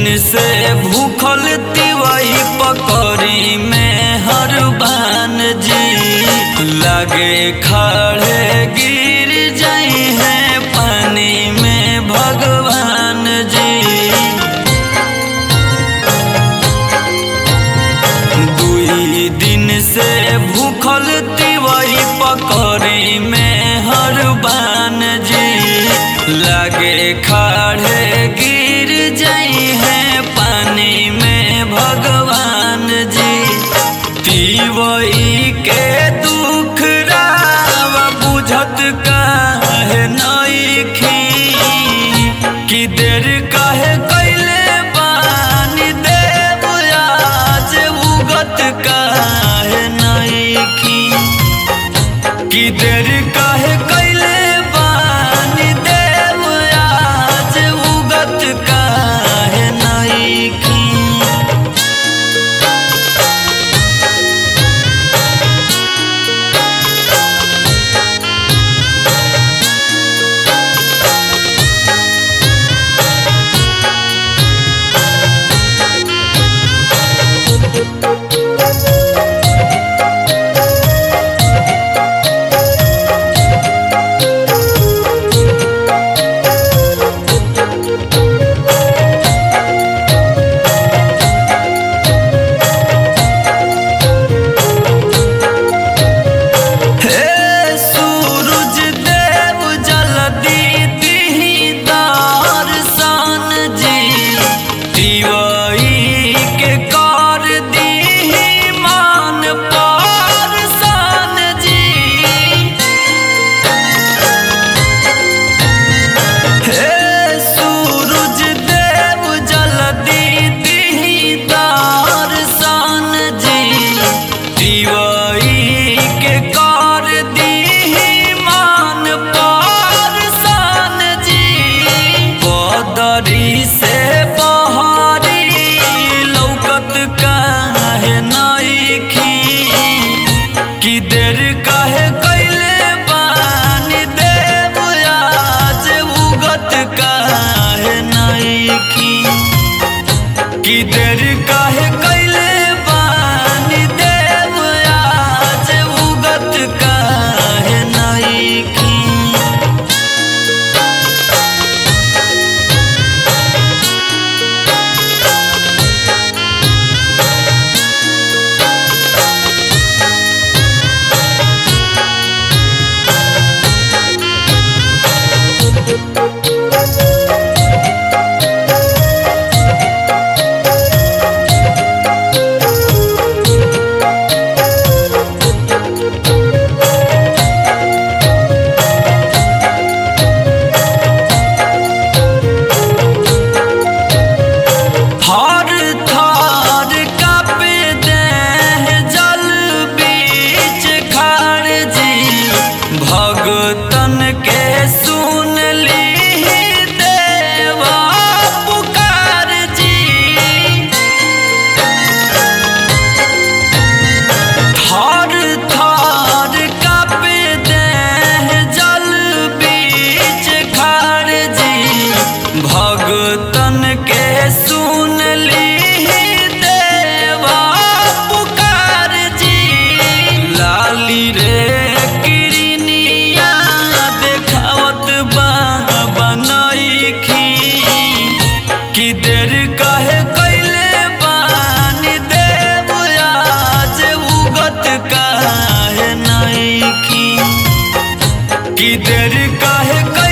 से भूखल तिवई पकड़ी में हर बान जी लागे खड़े गिर जाई है पानी में भगवान जी दुई दिन से भूखल तिवई पकड़ी में हर बान जी लागे खड़े गिर जाई है पानी में भगवान जी तिवई के दुख राव बुझत काहे नईखी कि देर काहे कैले बानी देव आज उगत काहे नईखी कि देर काहे कैले बानी देव आज उगत काहे नईखी हे सूरज देव जल्दी दिही दर्शन जी दिवई के कर दिही मान परसान जी हे सूरज देव जल्दी दिही दर्शन जी दिवई के कर दिही मान परसान जी बदरी से बहारी लौकत काहे नईखी कि देर काहे कैले बानी देव आज उगत काहे नईखी कि देर काहे कैले बानी देव आज उगत काहे नईखी हर थार कापे देह जल बीच खार जी भगतन के सुन ली देवा पुकार जी थार थार कापे देह जल बीच खार जी भगतन के सुन ली देवा पुकार जी लाली रे किरनिया देखावत बाबा नईखी कि देर काहे कैले बानी देव आज उगत काहे नईखी कि देर काहे कैले